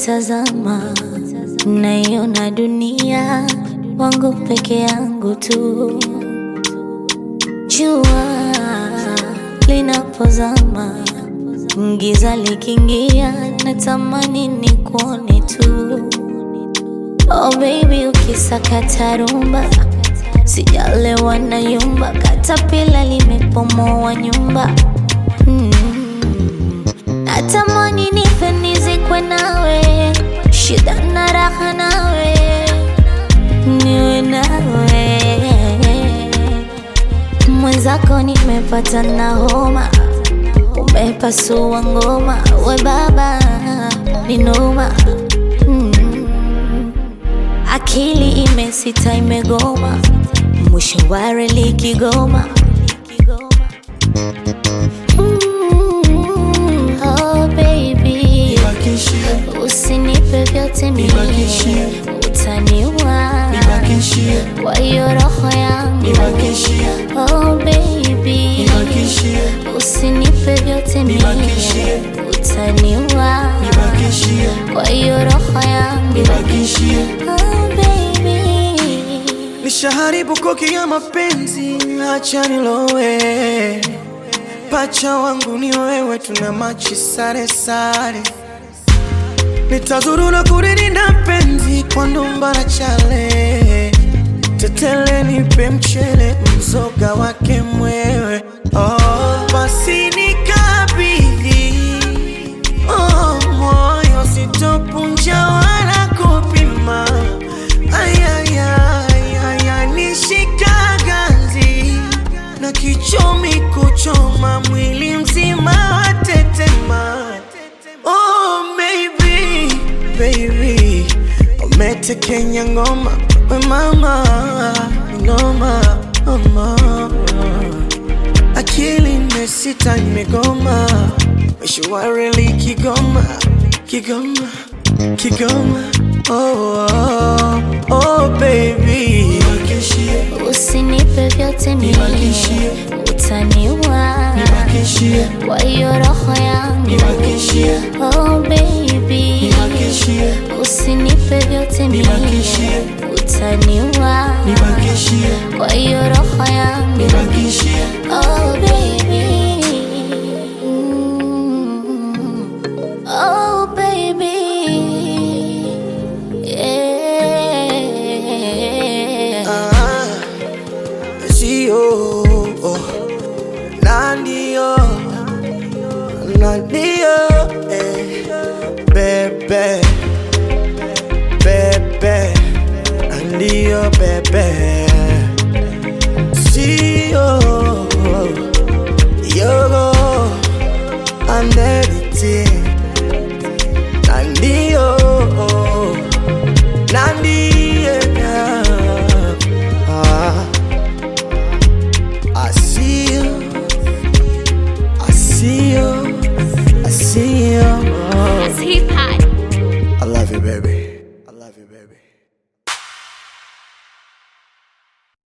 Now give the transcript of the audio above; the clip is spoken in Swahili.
Nikikutazama naiona dunia wangu peke yangu tu. Jua linapozama, giza likiingia, natamani nikuone tu. Oh baby, ukisakata rumba, sijalewa na yumba, katapila limepomoa nyumba mm. Natamani nife nizikwe nawe, shida na raha nawe, niwe nawe mwenzako, nimepata na homa, umepasua ngoma, we baba ni noma mm. Akili imesita imegoma, mwisho wa reli Kigoma. Mm, oh baby, Nibakishie, usinipe vyote mie, Nibakishie. utaniua nibakishie, kwa hiyo roho yangu. nibakishie, Oh baby, nibakishie, usinipe vyote mie, Nibakishie. utaniua nibakishie, kwa hiyo roho yangu. nibakishie. Oh baby Nishaharibu koki ya mapenzi, acha nilowe. Pacha wangu ni wewe, tuna machi sare sare. Nitazurura kulilinda penzi kwa ndumba na chale. Tetele nipe mchele, mzoga wake mwewe. Oh, basi nikabidhi oh, moyo sitopunja wala kupima. Ayayaya, nishika ganzi na kichomi kuchoma mwili mzima watetema. Oh, baby, baby, umetekenya ngoma we mama, ngoma mama akili imesita imegoma, mwisho wa reli Kigoma, Kigoma, Kigoma. Oh, oh, oh baby, nibakishie, Usinipe vyote mie, Nibakishie. utaniua nibakishie, kwa hiyo roho yangu. nibakishie, Oh baby, nibakishie, usinipe vyote mie, Nibakishie. utaniua nibakishie, kwa hiyo roho yangu. nibakishie. Oh baby, Mm. oh baby, yeah. Ah, sio na ndio na ndio eh, bebe bebe na ndio bebe sio yogo and everything na ndio na ndio ah. I see you, I see you, I see you. Hip hop. I love you, baby.